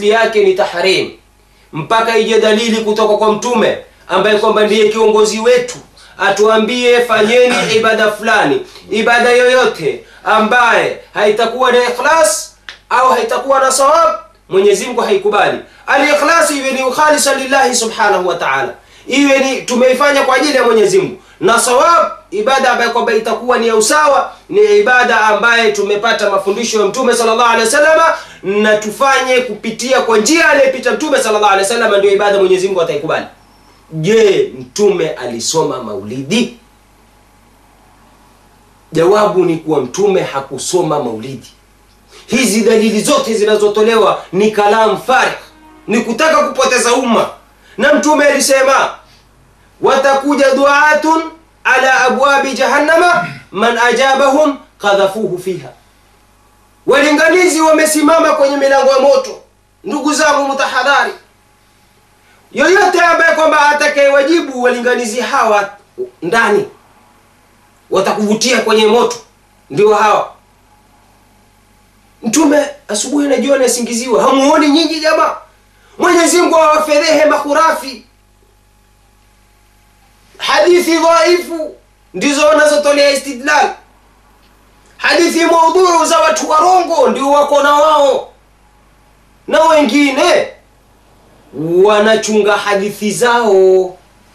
asli yake ni tahrim mpaka ije dalili kutoka kwa mtume ambaye kwamba ndiye kiongozi wetu atuambie fanyeni ibada fulani ibada yoyote ambaye haitakuwa na ikhlas au haitakuwa na sawab mwenyezi mungu haikubali alikhlas iwe ni ukhalisa lillahi subhanahu wa taala iwe ni tumeifanya kwa ajili ya mwenyezi mungu na sawab ibada ambayo kwamba itakuwa ni ya usawa ni ibada ambaye tumepata mafundisho ya mtume sallallahu alaihi wasallam na tufanye kupitia kwa njia aliyepita mtume sallallahu alaihi wasallam ndio ibada mwenyezi mungu ataikubali je mtume alisoma maulidi jawabu ni kuwa mtume hakusoma maulidi hizi dalili zote zinazotolewa ni kalam farigh ni kutaka kupoteza umma na mtume alisema watakuja duatun ala abwabi jahannama man ajabahum kadhafuhu fiha walinganizi wamesimama kwenye milango ya moto ndugu zangu mutahadhari yoyote ambaye kwamba atakayewajibu walinganizi hawa ndani watakuvutia kwenye moto ndio hawa mtume asubuhi na jioni asingiziwa hamuoni nyinyi jamaa mwenyezi mungu awafedhehe mahurafi hadithi dhaifu ndizo wanazotolea istidlal hadithi maudhuru za watu warongo ndio wako na wao na wengine wanachunga hadithi zao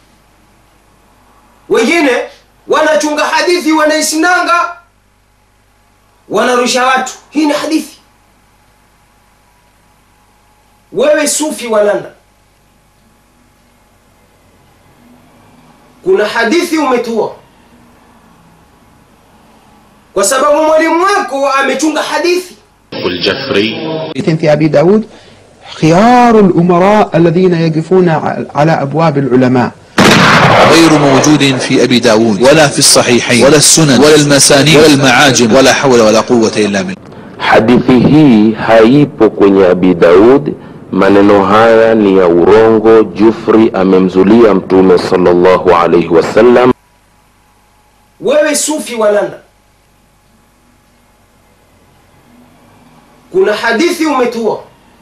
wengine wanachunga hadithi wanaisinanga wanarusha watu hii ni hadithi wewe sufi wa london kuna hadithi umetua kwa sababu mwalimu wako amechunga hadithi الجفري في أبي داود خيار الأمراء الذين يقفون على أبواب العلماء غير موجود في أبي داود ولا في الصحيحين ولا السنن ولا المسانيد ولا المعاجم ولا حول ولا قوة إلا بالله hadithi hii haipo kwenye abi daud maneno haya ni ya urongo jufri amemzulia mtume sallallahu alaihi wasallam wewe sufi wa london kuna hadithi umetua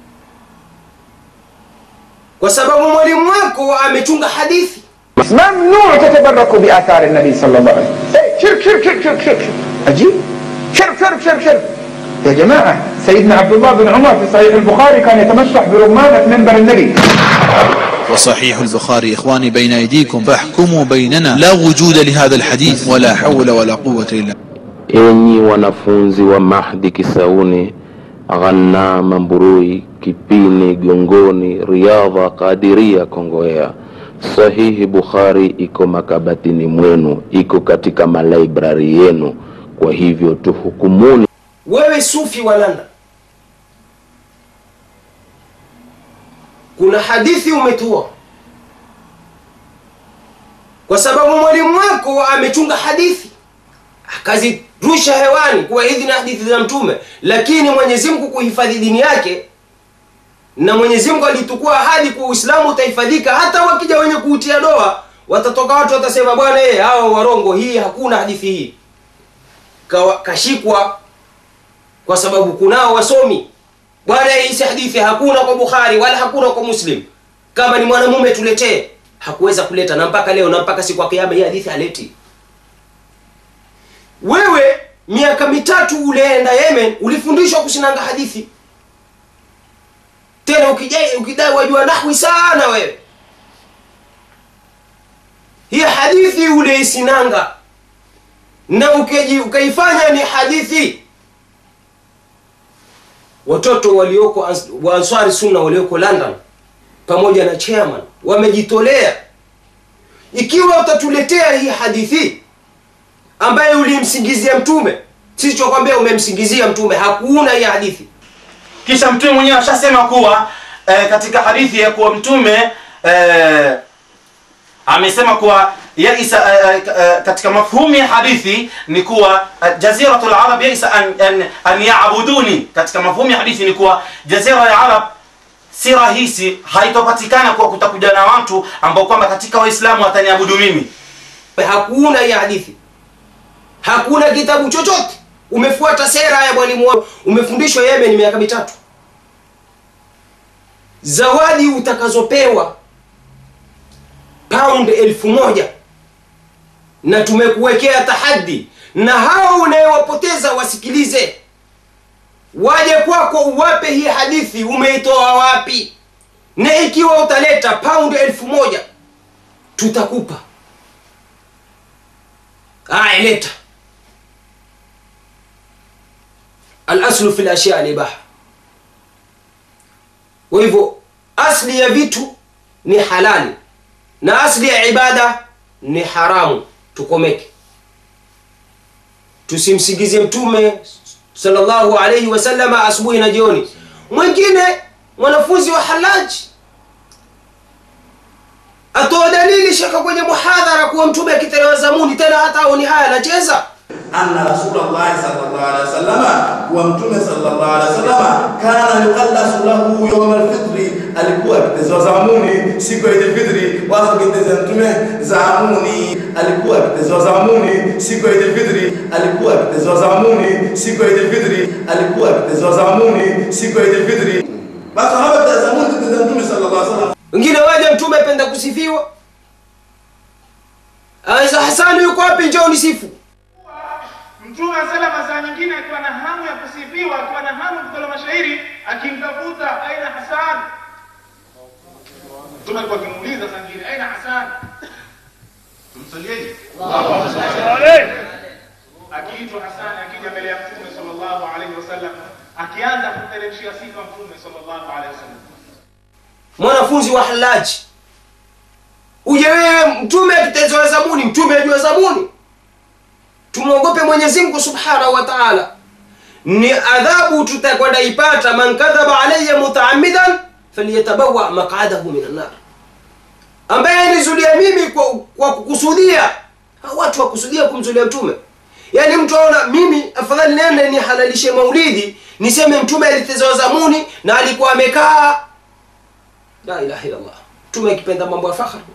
kwa sababu mwalimu wako amechunga hadithi ممنوع تتبركوا بآثار النبي صلى الله عليه وسلم إيه، شرك شرك شرك شرك شرك شرك. عجيب شرك شرك شرك شرك يا جماعة سيدنا عبد الله بن عمر في صحيح البخاري كان يتمسح برمانة منبر النبي وصحيح البخاري إخواني بين أيديكم فاحكموا بيننا لا وجود لهذا الحديث ولا حول ولا قوة إلا بالله enyi wanafunzi wa mahdi kisauni ghanama mburui kipini gongoni riadha kadiria kongoea sahihi bukhari iko makabatini mwenu iko katika malaibrari yenu kwa hivyo tuhukumuni wewe sufi wa london kuna hadithi umetua kwa sababu mwalimu wako amechunga hadithi akazirusha hewani kuwa hizi ni hadithi za mtume lakini mwenyezi mungu kuhifadhi dini yake na mwenyezi mungu alitukua ahadi kuwa uislamu utahifadhika hata wakija wenye kuutia doa watatoka watu watasema bwana ee hawa warongo hii hakuna hadithi hii Kawa- kashikwa kwa sababu kunao wasomi bwana hii si hadithi hakuna kwa bukhari wala hakuna kwa muslim kama ni mwanamume tuletee hakuweza kuleta na mpaka leo na mpaka siku ya kiama hii hadithi haleti wewe miaka mitatu ulienda yemen ulifundishwa kusinanga hadithi tena ukidai ukidai wajua nahwi sana wewe hii hadithi uleisinanga na ukeji ukaifanya ni hadithi watoto walioko ans- wa answari sunna walioko london pamoja na chairman wamejitolea ikiwa utatuletea hii hadithi ambaye ulimsingizia mtume sisi tunakwambia umemsingizia mtume hakuna hii hadithi kisha mtume mwenyewe ashasema kuwa eh, katika hadithi ya kuwa mtume eh, amesema kuwa yaisa eh, eh, katika mafhumu ya hadithi ni kuwa eh, jaziratu larab yaisa an, an, an yabuduni katika mafhumu ya hadithi ni kuwa jazira ya arab si rahisi haitopatikana kuwa kutakuja na watu ambao kwamba katika waislamu wataniabudu mimi hakuna hii hadithi hakuna kitabu chochote umefuata sera ya mwalimu wako umefundishwa yemen miaka mitatu zawadi utakazopewa pound elfu moja na tumekuwekea tahadi na hao unayewapoteza wasikilize waje kwako uwape hii hadithi umeitoa wapi na ikiwa utaleta pound elfu moja tutakupa aya leta alaslu fi lashya libaha kwa hivyo asli ya vitu ni halali na asli ya ibada ni haramu tukomeke tusimsingizie mtume sallallahu alayhi wasallama asubuhi na jioni mwingine mwanafunzi wa halaji atoa dalili shaka kwenye muhadhara kuwa mtume akitolewa zamuni tena hata aoni haya anacheza anna rasulullahi sallallahu alaihi wasallam kuwa mtume sallallahu alaihi wasallam kana yuqallasu lahu yawm alfitri alikuwa akitezwa zamuni siku ya idilfitri watu akiteza mtume zamuni alikuwa akitezwa zamuni siku ya idilfitri alikuwa akitezwa zamuni siku ya idilfitri alikuwa akitezwa zamuni siku ya idilfitri basi hapa zamuni kiteza mtume sallallahu alaihi wasallam wengine waje mtume apenda kusifiwa aweza hasani yuko wapi njoo nisifu Mtume salama saa nyingine akiwa na hamu ya kusifiwa, akiwa na hamu ya kutoa mashairi, akimtafuta aina Hasan. Mtume alikuwa akimuuliza saa nyingine, aina Hasan? Tumsalieje? Akiitwa Hasan, akija mbele ya Mtume sallallahu alaihi wasallam, akianza kumteremshia sifa Mtume sallallahu alaihi wasallam. mwanafunzi wa halaji uje wewe mtume akitezewa zamuni mtume ajua zamuni tumwogope mwenyezi mungu subhanahu wa taala ni adhabu tutakwenda ipata man kadhaba alaya mutaamidan falyatabawa maqadahu min annar ambaye nizulia mimi kwa, kwa kukusudia Hao watu wakusudia kumzulia mtume yaani mtu aona mimi afadhali nende nihalalishe maulidi niseme mtume alitezewa zamuni na alikuwa amekaa la ilaha illallah mtume akipenda mambo ya fakhri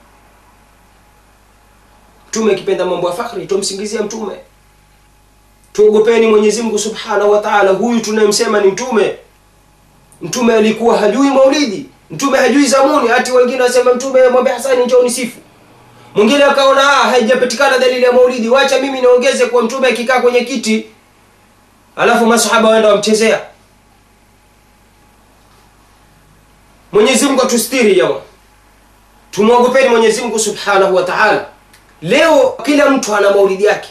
mtume akipenda mambo ya fakhri tumsingizia mtume tuogopeni mwenyezi mungu subhanahu wa taala huyu tunayemsema ni mtume mtume alikuwa hajui maulidi mtume hajui zamuni hati wengine wasema mtume mwambe hasani njoo nisifu mwingine akaona ah, haijapatikana dalili ya maulidi wacha mimi niongeze kuwa mtume akikaa kwenye kiti alafu masahaba waenda wamchezea mwenyezi mungu atustiri jamaa tumwogopeni mwenyezi mungu subhanahu wa taala leo kila mtu ana maulidi yake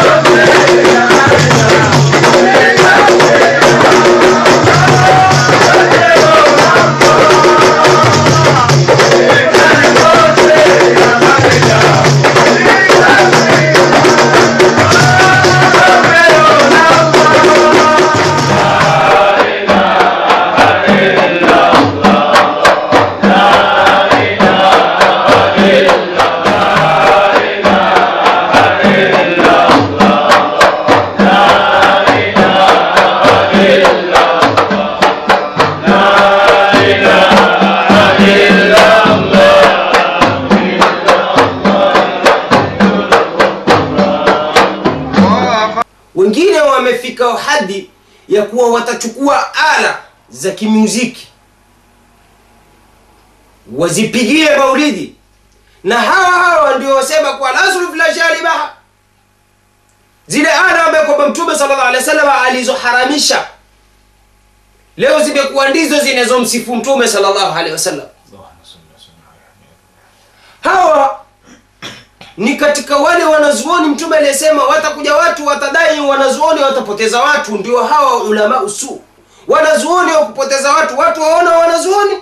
wengine wamefika hadi ya kuwa watachukua ala za kimuziki wazipigie maulidi na hawa hawa ndio wasema kuwa laslu filashalibaha zile ala ambaye kwamba mtume sallallahu alaihi wasallam alizoharamisha leo zimekuwa ndizo zinazomsifu mtume sallallahu alaihi wasallam hawa ni katika wale wanazuoni mtume aliyesema watakuja watu watadai wanazuoni watapoteza watu ndio hawa ulama usu wanazuoni wa kupoteza watu watu waona wanazuoni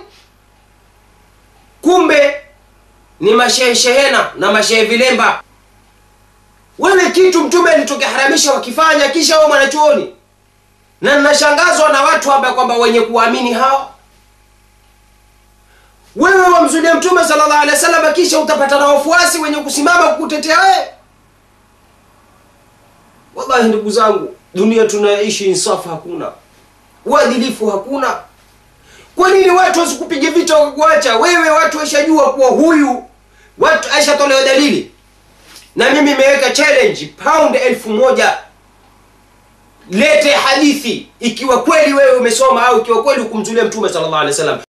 kumbe ni mashehe shehena na mashehe vilemba wewe kitu mtume alitokiharamisha wakifanya kisha wao mwanachuoni na ninashangazwa na watu ambaye kwamba wenye kuamini hawa wewe wamzulia mtume sallallahu alaihi wasallam kisha utapata na wafuasi wenye kusimama kukutetea wewe wallahi ndugu zangu dunia tunaishi insafu hakuna uadilifu hakuna kwa nini watu wasikupiga vita wakakuacha wewe watu washajua kuwa huyu watu aishatolewa dalili na mimi imeweka challenge pound elfu moja lete hadithi ikiwa kweli wewe umesoma au ikiwa kweli ukumzulia mtume sallallahu alaihi wasallam